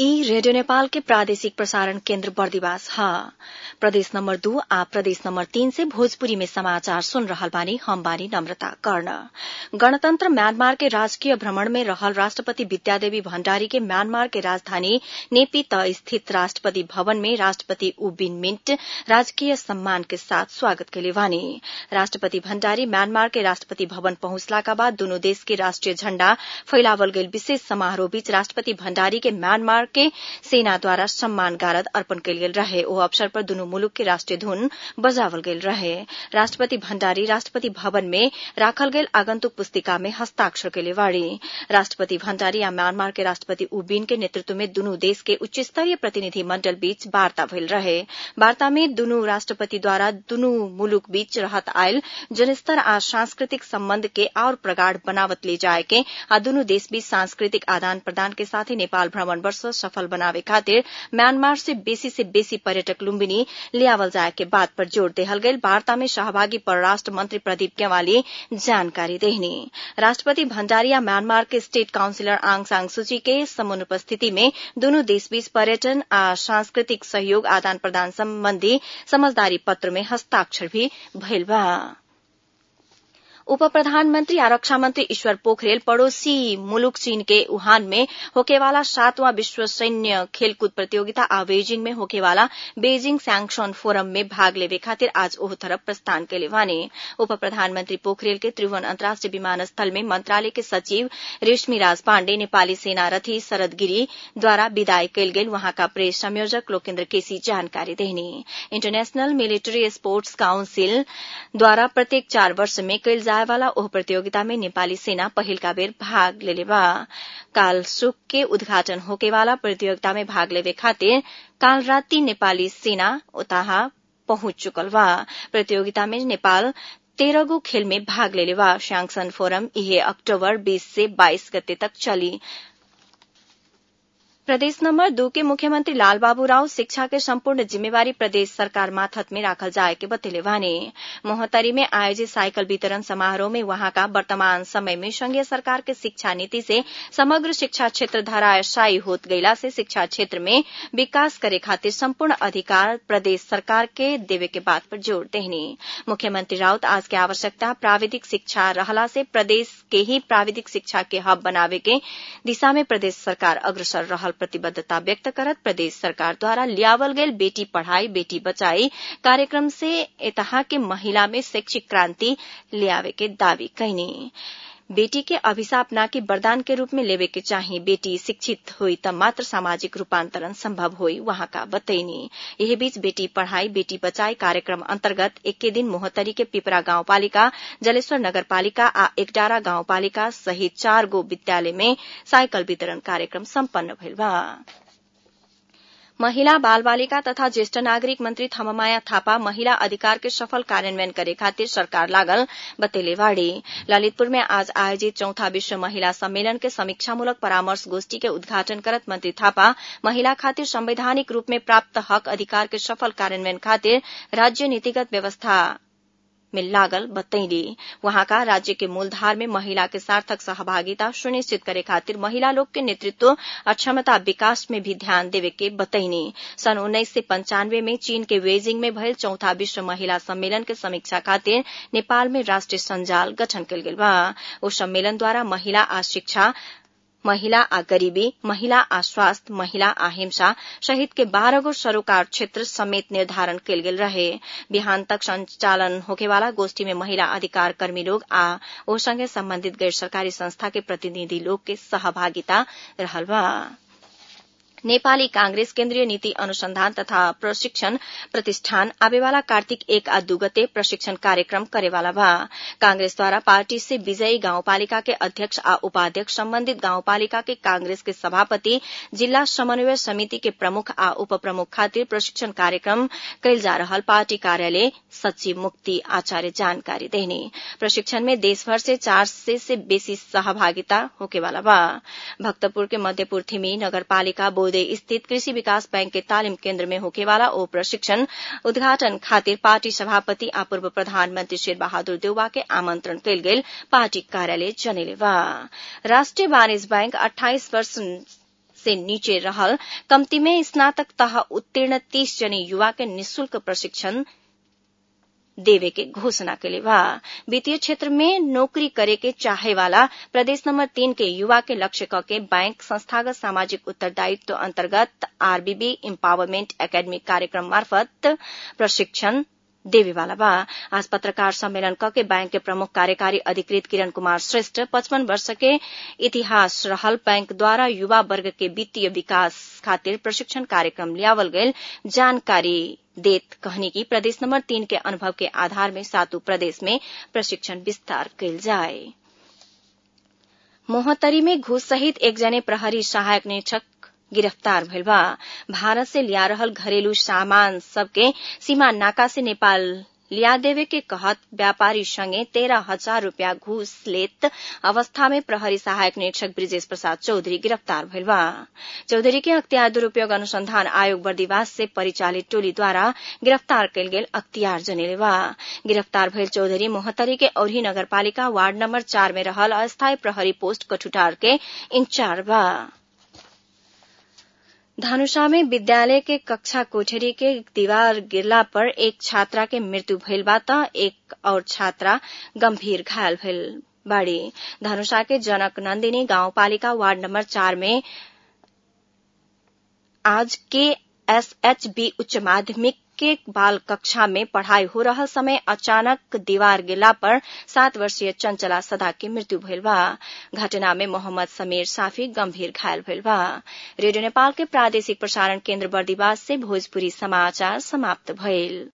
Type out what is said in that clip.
ई रेडियो नेपाल के प्रादेशिक प्रसारण केन्द्र बर्दिवास ह प्रदेश नम्बर दू आ प्रदेश नम्बर तीन से भोजपुरी में समाचार सुन रहल बानी हम बानी नम्रता कर्ण गणतन्त्र म्यानमार के राजकीय भ्रमण में रहल राष्ट्रपति विद्यादेवी भण्डारी के म्यानमार के राजधानी नेपी त स्थित राष्ट्रपति भवन में राष्ट्रपति ऊ विन मिन्ट राजकीय सम्मान के साथ स्वागत कैले बानी राष्ट्रपति भण्डारी म्यानमार के राष्ट्रपति भवन पहुंचलाका बाद दुनु देश के राष्ट्रिय झण्डा फैलावल गईल विशेष समारोह बीच राष्ट्रपति भण्डारी के म्यानमार के सेनाद्वारा सम्मान गारद अर्पण कैल गेल रहे ओ अवसर पर दुनु मुलुक के राष्ट्रिय धुन बजावल गेल रहे राष्ट्रपति भण्डारी राष्ट्रपति भवन में राखल गेल आगन्तुक पुस्तिका में हस्ताक्षर कैले बाड़ी राष्ट्रपति भण्डारी आ म्यानमार के राष्ट्रपति ऊ बिन के नेतृत्व में दुनु देश के उच्च स्तरीय प्रतिनिधि मण्डल बीच वार्ता भइल रहे वार्ता में दुनु राष्ट्रपतिद्वारा दुनु मुलुक बीच रहत आयल जनस्तर आ सांस्कृतिक सम्बन्ध के और प्रगाढ़ बनावत ले जाए के आ दुनु देश बीच सांस्कृतिक आदान प्रदान के साथै नेपाल भ्रमण वर्ष सफल बनावे खातिर म्यानमार से बेसी से बेसी पर्यटक लुम्बिनी लियावल जाए के बात पर जोड़ देहल गईल वार्ता में सहभागी परराष्ट्र मंत्री प्रदीप गेवाली जानकारी देहनी राष्ट्रपति भण्डारी आ म्यानमार के स्टेट काउंसिलर आंग सांग सूची के समुपस्थिति में दुनु देश बीच पर्यटन आ सांस्कृतिक सहयोग आदान प्रदान सम्बन्धी समझदारी पत्र में हस्ताक्षर भी भइल बा उप प्रधानमंत्री आ रक्षा मंत्री ईश्वर पोखरेल पड़ोसी मुलुक चीन के वुहान में होकेवाला सातवां विश्व सैन्य खेलकूद प्रतियोगिता आ बेजिंग में होकेवाला बेजिंग सैंक्शन फोरम में भाग लेवे खातिर आज ओह तरफ प्रस्थान कैले वाने उप प्रधानमंत्री पोखरेल के त्रिभुवन अन्तर्राष्ट्रिय विमानस्थल में मंत्रालय के सचिव रेशमी राज पाण्डे नेपाली सेना रथी शरद गिरी द्वारा विदाई कैल गेल वहाँका प्रेस संयोजक लोकेन्द्र केसी जानकारी देहनी इंटरनेशनल मिलिट्री स्पोर्ट्स काउंसिल द्वारा प्रत्येक चार वर्ष में कैल जाए वाला ओह प्रतियोगिता में नेपाली सेना पहिलका बेर भाग लेले बा काल सुक के उद्घाटन होके वाला प्रतियोगिता में भाग लेवे खातिर काल राति नेपाली सेना उताहा पहुंच चुकल बा प्रतियोगिता में नेपाल तेरह गो खेल में भाग लेले बा शैंक्सन फोरम इहे अक्टूबर 20 से 22 गते तक चली प्रदेश नंबर दू के मुख्यमंत्री लालबाबू राव शिक्षा के संपूर्ण जिम्मेवारी प्रदेश सरकार माथत में राखल जाए के बतेले वाने मोहतरी में आयोजित साइकिल वितरण समारोह में वहां का वर्तमान समय में संघीय सरकार के शिक्षा नीति से समग्र शिक्षा क्षेत्र धराशायी होत गईला से शिक्षा क्षेत्र में विकास करे खातिर संपूर्ण अधिकार प्रदेश सरकार के देवे के बात पर जोर देहनी मुख्यमंत्री राउत आज के आवश्यकता प्राविधिक शिक्षा रहला से प्रदेश के ही प्राविधिक शिक्षा के हब बनावे के दिशा में प्रदेश सरकार अग्रसर रहल प्रतिबद्धता व्यक्त करत प्रदेश सरकार द्वारा लियावल गेल बेटी पढ़ाई बेटी बचाई कार्यक्रम से एतहा के महिला में शैक्षिक क्रांति लियावे के दावी कैनी बेटी के अभिशाप न कि वरदान के रूप में लेवे के चाही बेटी शिक्षित हुई तब मात्र सामाजिक रूपांतरण संभव हुई वहां का बतैनी यही बीच बेटी पढ़ाई बेटी बचाई कार्यक्रम अंतर्गत इक्के दिन मोहतरी के पिपरा गांवपालिका जलेश्वर नगरपालिका आ एकडारा गांवपालिका सहित चार गो विद्यालय में साइकिल वितरण कार्यक्रम सम्पन्न भइल बा महिला बाल बालिका तथा ज्येष्ठ नागरिक मंत्री थममाया थापा महिला अधिकार के सफल कार्यान्वयन करे खातिर सरकार लागल बतेले वाड़ी ललितपुर में आज आयोजित चौथा विश्व महिला सम्मेलन के समीक्षामूलक परामर्श गोष्ठी के उद्घाटन करत मंत्री थापा महिला खातिर संवैधानिक रूप में प्राप्त हक अधिकार के सफल कार्यान्वयन खातिर राज्य नीतिगत व्यवस्था में लागल बतैली वहां का राज्य के मूलधार में महिला के सार्थक सहभागिता सुनिश्चित करे खातिर महिला लोग के नेतृत्व और क्षमता विकास में भी ध्यान देवे के बतैनी सन उन्नीस से पंचानवे में चीन के वेजिंग में भयल चौथा विश्व महिला सम्मेलन के समीक्षा खातिर नेपाल में राष्ट्रीय संजाल गठन कल गेल बा ओ सम्मेलन द्वारा महिला आ शिक्षा महिला आ गरीबी महिला आ स्वास्थ्य महिला आ हिंसा सहित के बारह गो सरोकार क्षेत्र समेत निर्धारण कल गेल रहे बिहान तक संचालन होकेवाला गोष्ठी में महिला अधिकार कर्मी लोग आ ओ संगे संबंधित गैर सरकारी संस्था के प्रतिनिधि लोग के सहभागिता रहल बा नेपाली कांग्रेस केन्द्रीय नीति अनुसंधान तथा प्रशिक्षण प्रतिष्ठान आवेवाला कार्तिक एक आ दू गते प्रशिक्षण कार्यक्रम करेवाला बा कांग्रेस द्वारा पार्टी से विजयी गाउँपालिका के अध्यक्ष आ उपाध्यक्ष सम्बन्धित गाउँपालिका के कांग्रेस के सभापति जिल्ला समन्वय समिति के प्रमुख आ उप प्रमुख खातिर प्रशिक्षण कार्यक्रम कैल जा रहल पार्टी कार्यालय सचिव मुक्ति आचार्य जानकारी देने प्रशिक्षण में देशभर से चार सय से बेसी सहभागिता होकेवाला बा भक्तपुर के मध्यपुर थिमी नगरपालिका बोधे स्थित कृषि विकास बैंक के तालिम केन्द्र में होकेवाला ओ प्रशिक्षण उद्घाटन खातिर पार्टी सभापति आ पूर्व प्रधानमंत्री शेर बहादुर देउवा के आमंत्रण कयल गेल पार्टी कार्यालय जनेले बा राष्ट्रिय वाणिज्य बैंक अठाइस वर्ष से नीचे रहल कम्ती में स्नातक तह उत्तीर्ण तीस जने युवा के निशुल्क प्रशिक्षण देवे के घोषणा के बा वित्तीय क्षेत्र में नौकरी करे के चाहे वाला प्रदेश नंबर तीन के युवा के लक्ष्य क के बैंक संस्थागत सामाजिक उत्तरदायित्व अंतर्गत आरबीबी इम्पावरमेंट एकेडमी कार्यक्रम मार्फत प्रशिक्षण देवे वाला बा आज पत्रकार सम्मेलन क के बैंक के प्रमुख कार्यकारी अधिकृत किरण कुमार श्रेष्ठ पचपन वर्ष के इतिहास रहल बैंक द्वारा युवा वर्ग के वित्तीय विकास खातिर प्रशिक्षण कार्यक्रम लियावल गयल जानकारी देत कहनी की प्रदेश नंबर तीन के अनुभव के आधार में सातु प्रदेश में प्रशिक्षण विस्तार कयल जाए मोहतरी में घूस सहित एक जने प्रहरी सहायक निरीक्षक गिरफ्तार भइल बा भारत से लिया रहल घरेलू सामान सबके सीमा नाका से नेपाल लिया देवे के कहत व्यापारी संगे तेरह हजार रूपया घूस लेत अवस्था में प्रहरी सहायक निरीक्षक ब्रिजेश प्रसाद चौधरी गिरफ्तार भइल बा चौधरी के अख्तियार दुरूपयोग अनुसंधान आयोग बर्दिवास से परिचालित टोली द्वारा गिरफ्तार कयल गेल अख्तियार जनेले बा गिरफ्तार भइल चौधरी मोहतरी के औरी नगरपालिका वार्ड नंबर चार में रहल अस्थायी प्रहरी पोस्ट कठुटार के इंचार्ज बा धनुषा में विद्यालय के कक्षा कोठरी के दीवार गिरला पर एक छात्रा के मृत्यु भइल बा त एक और छात्रा गंभीर घायल भइल बाड़ी धनुषा के जनक नंदिनी गांवपालिका वार्ड नंबर चार में आज के एसएचबी उच्च माध्यमिक के बाल कक्षा में पढ़ाई हो रहा समय अचानक दीवार गिरला पर सात वर्षीय चंचला सदा की मृत्यु भइल बा घटना में मोहम्मद समीर साफी गंभीर घायल भइल बा रेडियो नेपाल के प्रादेशिक प्रसारण केन्द्र बर्दिवास से भोजपुरी समाचार समाप्त भइल